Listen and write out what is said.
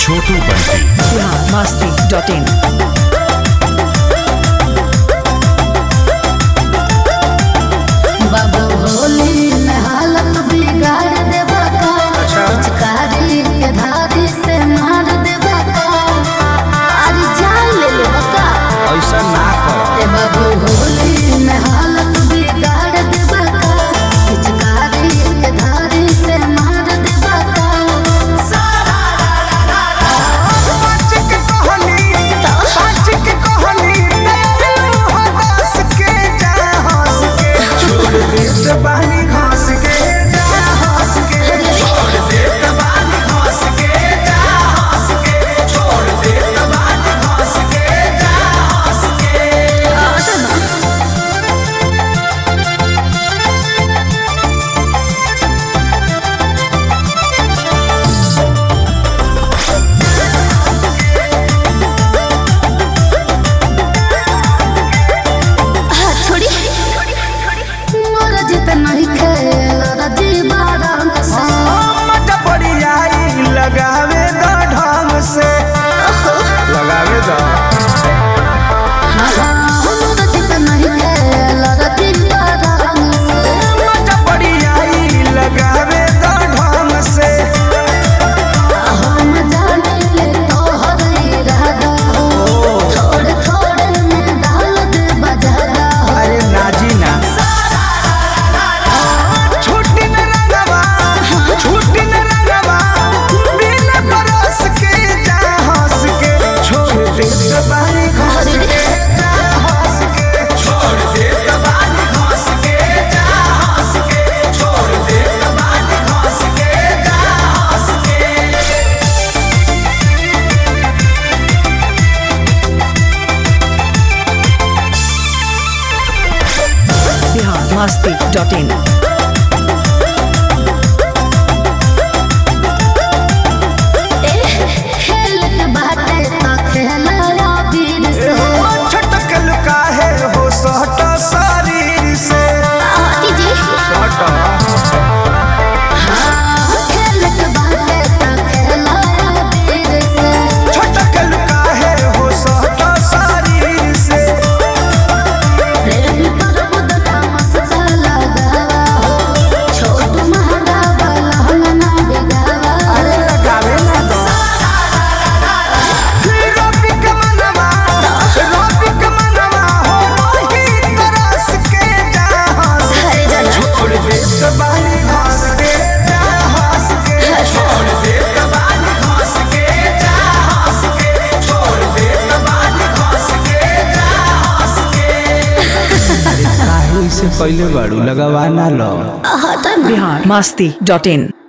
Chhotu Bunty Bihar Masti dot in बाबू होली में हालत बिगाड़ देबा का पिचकारी के धारी से मार देबा का अरे जान ले लेबा का ऐसा ना कर ए बाबू होली में हालत बिगाड़ देबा का पिचकारी के धारी से मार देबा का सच के कहानी सच के कहानी तेरे हंस के जा हंस के छोड़ दे जबानी घास के जा हंस के छोड़ दे जबानी घास के जा हंस के छोड़ दे जबानी घास के जा हंस के छोड़ी मोर जित नहीं खेल रजी बारंग से मजा पड़ी आई लगावे द ढंग से लगावे द मोर जित नहीं खेल रजी बारंग से मजा पड़ी आई लगावे द ढंग से हम जाने ले तोहर इरादा थोड़े थोड़े में डाल दे बजादा अरे नाजी ना छुट्टी न रंगवा छुट्टी न रंगवा बिन बरस के जा हंस के छोड़ दे जबानी घास के जा हंस के छोड़ दे जबानी घास के जा हंस के छोड़ दे जबानी घास के जा हंस के बिहार मस्ती डॉट इन खेल के बाटे तो खेला वीर से छटक लुकाहे हो सहट शरीर से जी सहट खेल के बाटे तो खेला वीर से छटक लुकाहे हो सहट शरीर से प्रेम पर बुदका मस्ता लगावा हो छोट महंगा वाला हंगना बिगावा अरे लगावे ना दो रोपी के मनवा रोपी के मनवा हो रोही तरस के जा हंस छोड़ दे जबानी घास के जा हंस के छोड़ दे जबानी घास के जा हंस के छोड़ दे जबानी घास के जा हंस के काहे से पहले बाड़ू लगवा ना लो बिहार मस्ती डॉट इन